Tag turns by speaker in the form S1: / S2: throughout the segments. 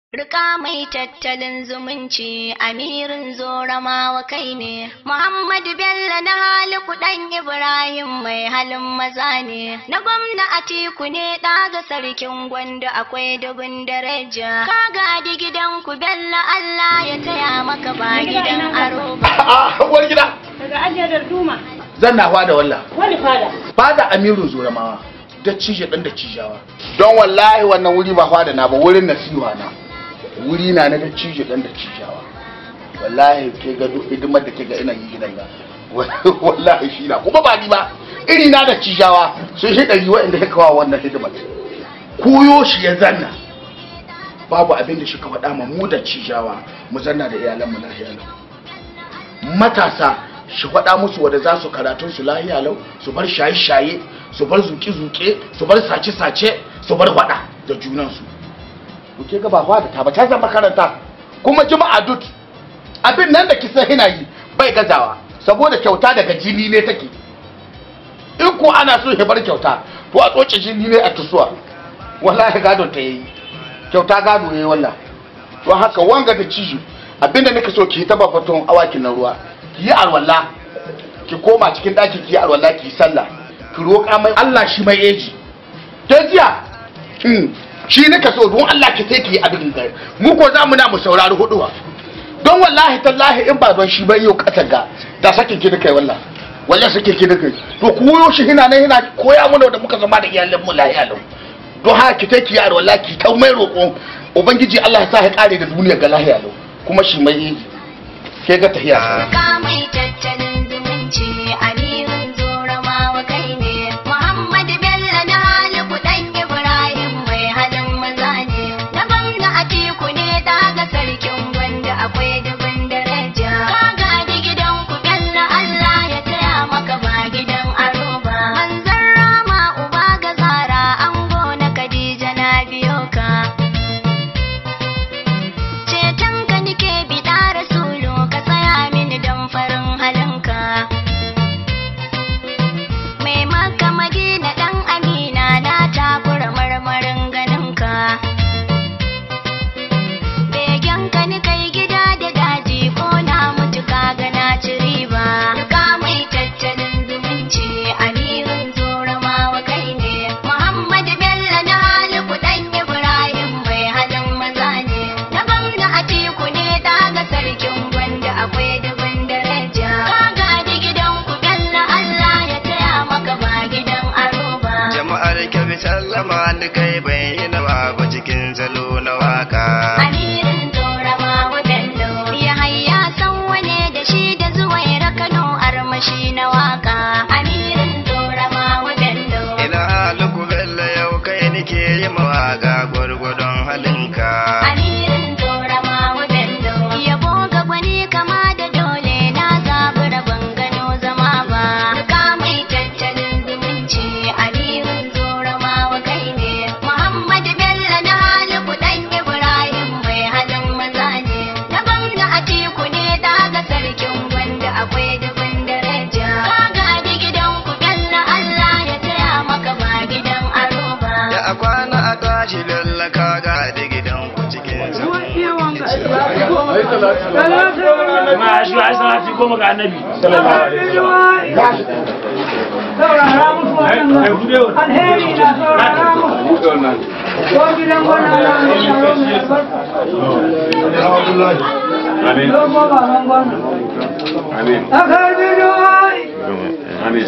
S1: Rika mai tattalin zumunci amirin zoramawa kai ne, Muhammadu Bello na hali kuɗan Ibrahim mai halin maza ne, na gwamna Atiku ne ɗaga sarkin gwanda akwai dubin daraja. Ka gadi gidan ku Bello Allah ya taya maka ba gidan aro ba.
S2: a uwar gida
S3: Daga ajiyar duma.
S2: zan na fada wallah
S3: Wani fada?
S2: fada amiru zoramawa da cije dan da cijawa don wallahi wannan wuri ba fada na ba wurin nasiha na wuri na na da cije dan da cijawa wallahi ke ga duk hidimar da ke ga ina yi gidan ga wallahi shi na kuma ba ni ba iri na da cijawa sun shi ɗari waɗanda ya kawo wannan hidimar koyo shi ya zanna babu abin da shi ka faɗa ma mu da cijawa mu zanna da iyalanmu lahiya lau matasa shi faɗa musu wadda za su karatun su lahiya lau su bar shaye-shaye su bar zuke-zuke su bar sace-sace su bar faɗa da junansu kuke ga ba da ta ba ta zama makaranta kuma jima'a dut abin nan da kisa hina yi bai gazawa saboda kyauta daga jini ne take in ko ana so ya bar kyauta to a tsoce jini ne a tusuwa wallahi gado ta yi kyauta gado yayi wallah to haka wanga da ciji abinda nika so ki yi taba faton awakin na ruwa ki yi alwala ki koma cikin ɗaki ki yi alwala ki yi sallah ki roƙa mai Allah shi mai eji ke jiya hmm, shi nika so don Allah ki sai ki yi abin da mu ko za mu na mu saurari huduwa don wallahi tallahi in ba don shi bai yau ƙasar ga da sakin ki kai wallahi wallahi sakin ki kai to ku yo shi hina ne hina koya mana da muka zama da iyalan mu lahiya lau don haka ki sai ki yi alwala ki ta mai roƙon ubangiji Allah ya sa ya kare da duniya ga lahiya lau kuma shi mai ke ga tahiya
S1: Rika mai tattalin zumunci amirin zoramawa kai ne, Muhammadu Bello na hali kuɗan Ibrahim mai halin maza ne, na gwamna Atiku ne ɗaga sarkin gwanda akwai dubin daraja. Ka gadi gidan ku Bello Allah ya taya maka ba gidan aro ba. Manzon rama uba ga zara ango na Khadija na biyo ka. ceton ka nike biɗa rasulu ka tsaya mini don farin halinka mai maka madina ɗan amina na takura marmarin ganinka begen ka ni kai gida da daji ko na mutu ka ga na ci riba ka mai tattalin zumunci amirin zoramawa kai ne muhammadu bello na hali kuɗan ibrahim mai halin maza ne na gwamna atiku ne daga sarkin gwanda akwai dubin daraja ka gadi gidan ku bello allah ya taya maka ba gidan aro ba
S4: jama'ar kyabi sallama ni kai bai yi nawa ba cikin salo na waka
S1: Amirin Zoramawa Bello ya hayya san wane da shi da zuwaira Kano armashi na waka. Amirin Zoramawa Bello.
S4: ina haluku bello yau kai nike yi mawaka gwargwadon halinka
S1: Amirin Zoramawa Bello. Yabo ga gwani kama da dole na zabura ban gano zama ba. Ka mai tattalin zumunci Amirin Zoramawa kai ne. Muhammadu Bello na hali kuɗan Ibrahim mai halin maza ne. Na gwamna Atiku ne daga sarkin gwanda akwai dubin daraja. Ka gadi gidan ku Bello Allah ya taya maka ba gidan aro ba.
S4: da a kwana a tashi bello ka ga da gidan ku cikin salo
S5: ma shi ai salati goma ga annabi sallallahu alaihi wasallam
S3: Saurara musu waɗannan alheri na saurara musu. Ko gidan gwana na mai sharo mai albarka.
S5: amin
S3: Don ko baban gwana.
S5: amin
S3: A karbi duwai.
S5: amin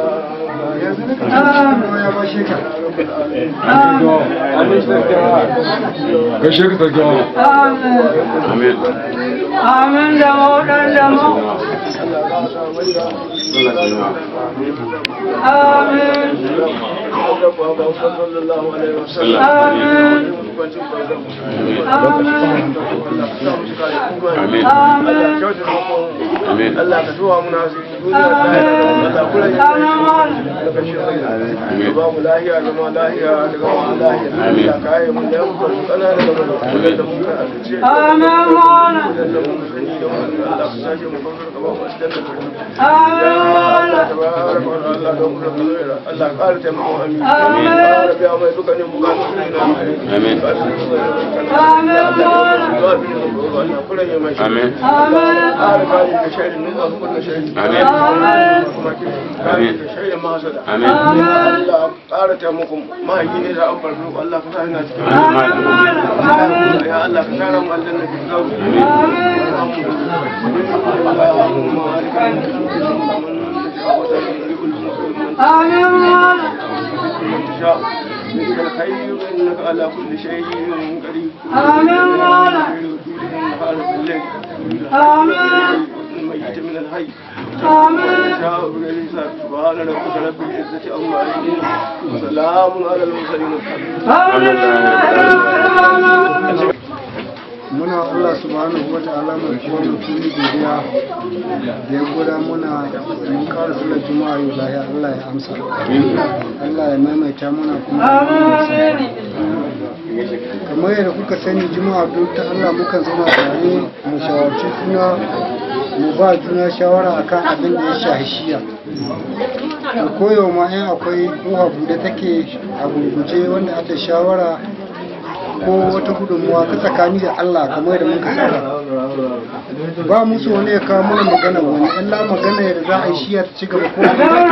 S6: Gaishe ka sarki wa.
S3: Amin.
S5: amin
S3: Amin da mauɗan da mu. Amin. Amin. Amin. Amin.
S5: amin
S7: Allah ka tuwa muna su duniya
S3: Amin.
S7: da kula da
S3: Amin.
S7: daga shi da ba mu lahiya zama lahiya da gama lahiya Allah ka yi mun da muka su kana da gaba da mu ka alce
S3: Amin. Mola.
S7: da mu sani da mu Allah ka sake mu kawar gaba mu cikin da
S3: Amin. Mola.
S7: tabaraka wa ta'ala da mu da Allah ka ƙara taimako amin
S3: Amin.
S7: ya rabbi mai dukkanin bukatun su na
S5: amin
S3: Amin. Mola.
S7: ma abin da ka roƙa Allah kullum ya mai shi
S8: Amin.
S7: ƙara kare ka shaidu ne masu kullum shaidu
S8: Amin.
S7: kare ka shaidu masu da
S8: Amin.
S7: Allah ƙara taimakon mahaifi ne da an farfi Allah ka sa ina cikin ya Allah ka tara mu aljanna ki zauri الخير انك على كل شيء قدير
S3: آمين آمين
S7: الميت من الحي
S3: آمين
S7: شاء بغير حساب سبحان ربك رب العزة عما يصفون وسلام على المرسلين
S3: آمين
S9: muna Allah subhanahu wa ta'ala mai kuma mutum godiya da ya gwada muna mun ƙara sallar juma'a yau lahiya Allah ya amsa Allah ya maimaita muna kuma kamar yadda kuka sani juma'a duk ta Allah mukan zauna tare mu shawarci juna mu ba juna shawara akan abin da ya shahi shiya da koyo ma in akwai kowa bude take a gurguje wanda aka shawara ko wata gudunmuwa ta tsakani da Allah kamar yadda muka saba ba musu wani ya kawo mana magana wani illa magana yadda za a yi shiya ta ci gaba ko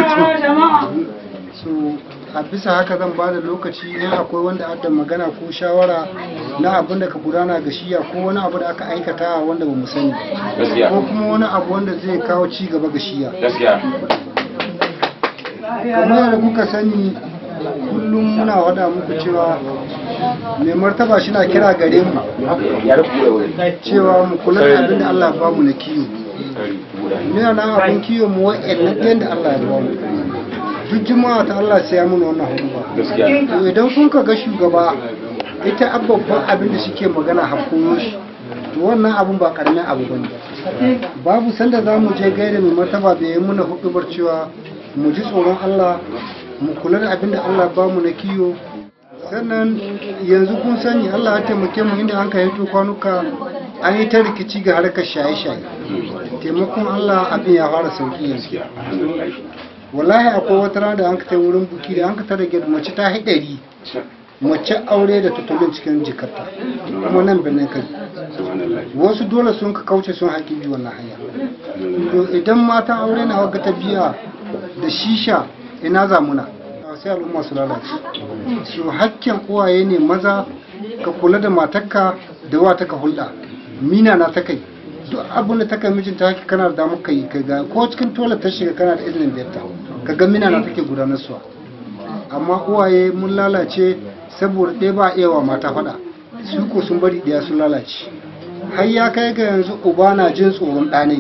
S9: so a bisa haka zan ba da lokaci in akwai wanda adda magana ko shawara na abin da ka gudana ga shiya ko wani abu da aka aikata wanda ba mu sani
S8: Gaskiya.
S9: ko kuma wani abu wanda zai kawo ci gaba ga shiya
S8: Gaskiya.
S9: kamar yadda kuka sani kullum muna wada muku cewa mai martaba shi na kira gare mu cewa mu kula da abin da Allah ya bamu na kiyo muna nan abin kiyo mu wa'annan ɗayan da Allah ya bamu duk juma'a ta Allah sai ya muna wannan hudu ba
S8: Gaskiya.
S9: to idan kun ka ga shugaba ita babban abin da suke magana hakkoyo shi to wannan abun ba karamin abu bane babu sanda za mu je gaida mai martaba bai yi muna hudubar cewa mu ji tsoron Allah mu kula da abin da Allah ba mu na kiyo sannan yanzu kun sani Allah ya taimake mu inda an kai to kwanuka an yi ta rikici ga harkar shaye-shaye taimakon Allah abin ya fara sauki yanzu wallahi akwai wata rana da an ka tai wurin buki da an ka tare gida mace ta haɗari mace aure da tutulun cikin jikarta kuma nan birnin kai wasu dole sun ka kauce sun haƙi bi wannan hanya to idan mata aure na wagga ta biya da shisha ina zamuna sai al'umma su lalace su hakkin uwaye ne maza ka kula da matarka da wa ta ka hulɗa mina na ta kai duk abin da ta kai mijinta haki kana da damar kai kai ga ko cikin tola ta shiga kana da izinin biyarta ka ga mina na take gudanar suwa amma uwaye mun lalace saboda ɗaya ba a iya wa mata faɗa su ko sun bari ɗaya sun lalace har ya kai ga yanzu uba na jin tsoron ɗane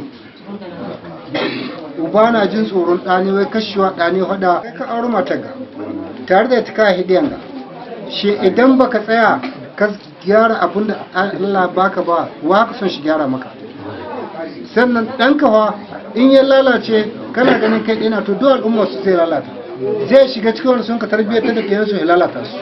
S9: uba na jin tsoron ɗane wai kashewa ɗane faɗa kai ka auri matar ga tare da ita ka hidiyan ga shi idan baka tsaya ka gyara abin da Allah baka ba wa ka son shi gyara maka sannan ɗanka fa in ya lalace kana ganin kai ɗina to duk al'umma su zai lalata zai shiga cikin wani sun ka tarbiyyar da ɗiyansu ya lalata su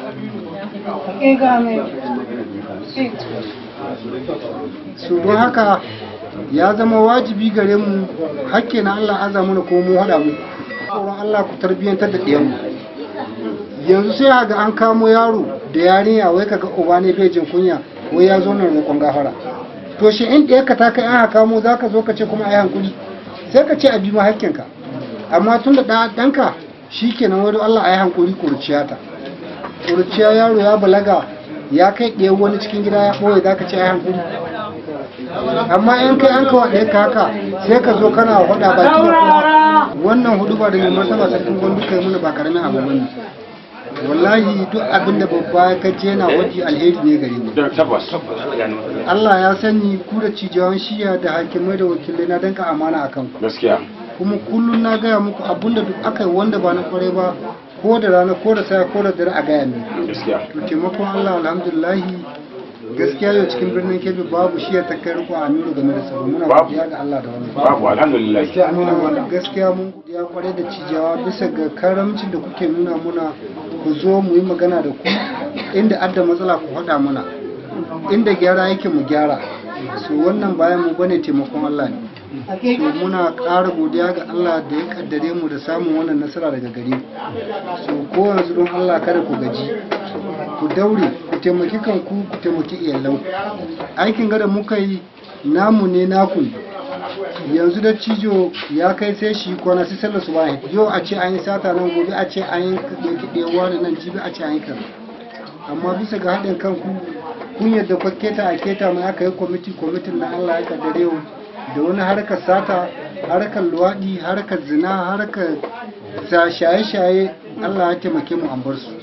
S9: su don haka ya zama wajibi gare mu hakke na Allah aza mana ko mu haɗa mu tsoron Allah ku tarbiyyantar da ɗiyanmu yanzu sai ga an kamo yaro da yarinya wai kaga uba ne bai jin kunya wai ya zo nan roƙon gafara to shi in ɗaya ka ta kai an kamo za ka zo ka ce kuma a yi hankuli sai ka ce a bi ma hakkinka amma tun da ɗanka shi kenan wani Allah a yi hankuli kurciya ta kurciya yaro ya balaga ya kai ɗaya wani cikin gida ya ɓoye za ka ce a yi hankuli amma in kai an kawo ɗaya ka haka sai ka zo kana faɗa baki da kowa wannan hudu ba da mai martaba sarkin gwandu kai mana ba karamin abu bane wallahi duk abin da babba ya kace yana waje alheri ne gare mu
S8: Tabbas.
S9: Allah ya sani ku da cijawan shiya da hakimai da wakilai na danka amana akan ku
S8: Gaskiya.
S9: kuma kullum na gaya muku abinda duk aka yi wanda ba na kwarai ba ko da rana ko da saya ko da dare a gaya ne
S8: Gaskiya.
S9: to taimakon Allah alhamdulillahi gaskiya yau cikin birnin Kebbi babu shiya ta kai riko Aminu game da tsaro muna
S8: Babu.
S9: godiya ga Allah da wannan
S8: Babu alhamdulillah.
S9: Muna gaskiya mun godiya kwarai da cijawa bisa ga karamcin da kuke nuna muna ku zo mu yi magana da ku inda adda matsala ku faɗa mana inda gyara yake mu gyara so wannan bayan mu bane taimakon Allah ne so muna ƙara godiya ga Allah da ya kaddare mu da samun wannan nasara daga gare ku so ko yanzu don Allah kada ku gaji ku daure ku taimaki kanku ku taimaki iyalan aikin gada muka yi namu ne naku ne. yanzu da cijo ya kai sai shi kwana sai sallar su bayan yau a ce an yi sata nan gobe a ce an yi kiɗewa da nan jibi a ce an yi kaza amma bisa ga haɗin kanku kun yadda kwa keta a keta mai aka yi kwamiti kwamitin na Allah ya kaddare yau da wani harkar sata harkar luwaɗi harkar zina harkar sa shaye-shaye Allah ya taimake mu an bar su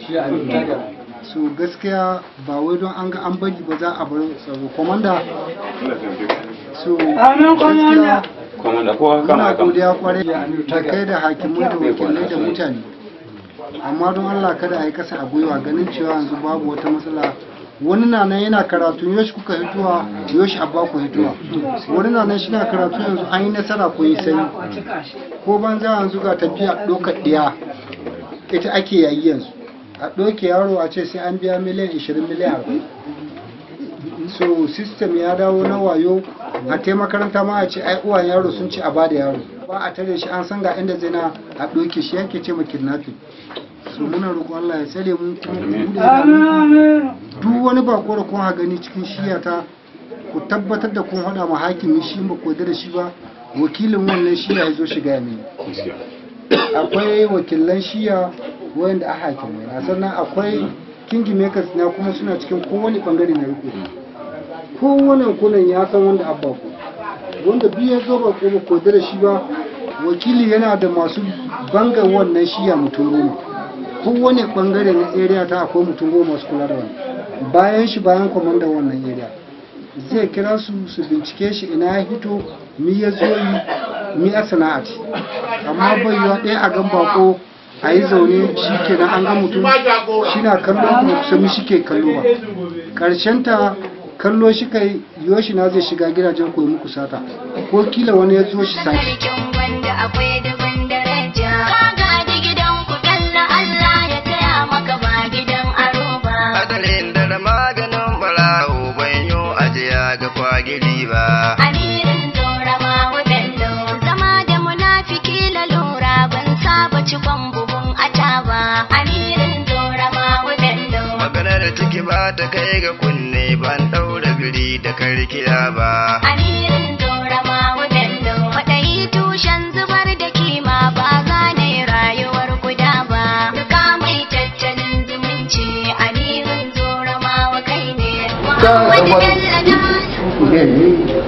S9: so gaskiya ba wai don an ga an bari ba za a bar tsaro komanda so
S3: Amin, komanda.
S9: gaskiya
S8: Komanda kowa kama
S9: muna
S8: kama.
S9: godiya kwarai da kai da hakimai da wakilai da mutane amma don Allah kada a yi kasa a gwiwa ganin cewa yanzu babu wata matsala wani na nan yana karatu yoshi kuka hituwa yoshi abba ku hituwa wani na nan shi na karatu yanzu an yi nasara ko yi sani ko banza yanzu ga tafiya ɗaukar ɗiya ita ake yayi yanzu a ɗauke yaro a ce sai an biya miliyan 20 miliyan 40 so system ya dawo na wayo a tai makaranta ma a ce ai uwan yaro sun ci a bada yaro ba a tare shi an san ga inda zai na a ɗauke shi yake ce ma kidnapping so muna roƙon Allah ya tsare mu kuma ku buɗe
S3: Amin,
S9: idanunku.
S3: amin.
S9: duk wani bako da kun ha gani cikin shiyata ku tabbatar da kun haɗa ma hakimi shi ba ku yarda da shi ba wakilin wannan shiya ya zo shiga ya mini akwai wakilan shiya wayanda a hakimai na sannan akwai kingi makers na kuma suna cikin kowane bangare na riko kowane kunan ya san wanda abba ku wanda biyu ya zo ba ko ba ko da shi ba wakili yana da masu banga wannan shiya mutum goma kowane bangare na area ta akwai mutum goma masu kula da wani bayan shi bayan kwamandan wannan area zai kira su su bincike shi ina ya hito mi ya zo yi mi a sana'ati amma bai yiwa ɗaya a gan bako a yi zaune shi kenan an ga mutum shi na kallo kuma kusa mi shi ke kallo ba ta kallo shi kai yoshi na zai shiga gidajen koyi muku sata ko kila wani ya zo shi sati
S1: Sarkin wanda akwai dubin daraja. Ka gaji gidan ku dalla Allah ya taya maka ba gidan aro ba.
S4: Adalin da maganin barawo ban yo ajiya ga kwagiri ba.
S1: Amirin zorama wadanda zama da munafiki lalura ban saba cikon buhun ata ba. Amirin zorama wadanda
S4: Maganar ciki ba ta kai ga kunne ban ɗaura biri da karkiya ba.
S1: Amirin zorama wadanda kwaɗayi tushen zubar da kima ba gane rayuwar guda ba. Duka mai tattalin zumunci amirin zorama wa kai ne. Muhammadu Bello da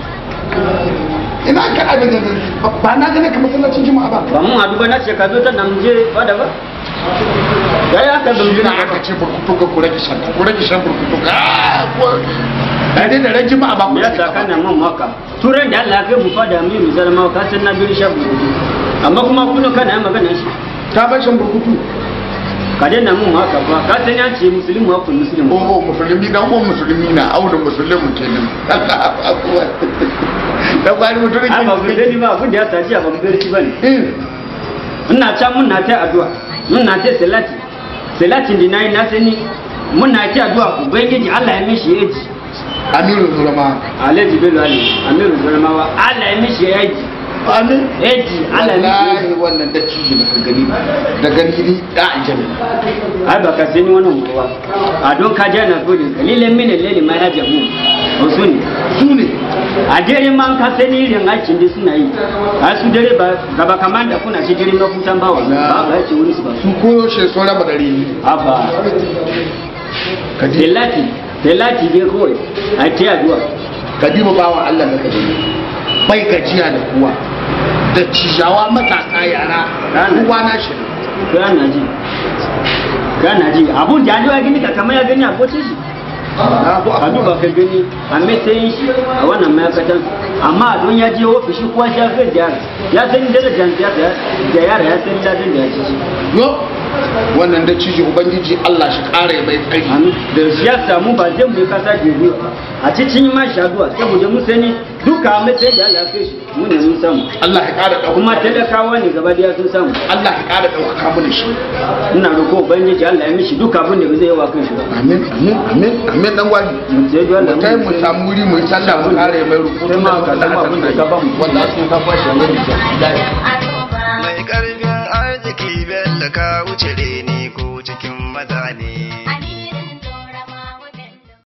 S2: ina ka abin da ba na gane ka masallacin juma'a ba
S5: ba mun haɗu ba na ce ka zo ta nan je ba da ba ya yi haka ban
S2: ina
S5: jina
S2: aka ce burkutu ga kure ki shan kure ki shan burkutu ga ko da dai da ran juma'a ba ku
S5: ya sa kana man maka turan da Allah ya kai mu fada mu mu zalma ka san na biri shabu amma kuma kuno kana magana shi
S2: ta bar shan burkutu
S5: ka daina mun haka ba ka san ya ce musulmi wa kun musulmi
S2: oh musulmi dan ko musulmi na aure musulmi kenan Allah akbar da kwari mutum
S5: a ba ku dani ba abin da ya tashi a ba ku dani ba ne
S2: ne
S5: ina can mun na ta addu'a mun na ta salati salatin da nayi na sani mun na ta addu'a ubangiji Allah ya mishi yaji
S2: amiru zulama
S5: Alhaji Bello Ali Amiru Zalmawa Allah ya mishi yaji
S2: amin
S5: yaji Allah ya mishi yaji
S2: wallahi wannan da ciji da ka gani da gani ni da aljanna
S5: ai ba ka sani wannan ruwa a don ka je na gode kalilan mini lele ma ya jamu o su ne
S2: su ne
S5: a dare man ka sani irin aikin da suna yi a su dare ba gaba kamar da kuna shi dare mafutan bawa ba ba ce wani su ba
S2: su koyo shi sun raba dare ni
S5: haba
S2: ka ji
S5: delati delati dai kawai a ce addu'a
S2: ka diba bawan Allah da ka gani bai gajiya da kuwa da cijawa matasa yara kowa na shi
S5: kana ji kana ji abun da ya gani ka kamar ya gani a kocin shi a duba ka gani a matsayin shi a wannan ma'aikatan amma don ya je ofishi kuwa shi ya fi ziyara ya san darajar da yara ya san dadin da ya ci shi
S2: yo wannan da ciji ubangiji Allah shi kare mai tsari
S5: da siyasa mu ba zai mu yi kasa jeri a cikin ma shaduwa saboda mu sani duka a matsayin da Allah ya kai shi mu ne mun samu
S2: Allah ya kara dauka
S5: kuma talakawa ne gaba daya sun samu
S2: Allah ya kara dauka mana shi
S5: ina roƙo ubangiji Allah ya mishi duka abin da ba zai yi wa kan shi ba
S2: amin amin amin amin dan gwani
S5: sai dai Allah
S2: mu tai mu samu wuri mu yi sallah mu kare mai rukutu
S5: sai ma ka samu abin da ka ba mu
S2: wallahi sun ka fashi a gari
S1: aro ba.
S4: Mai ƙarfin arziki bello ka wuce reni ko cikin maza ne.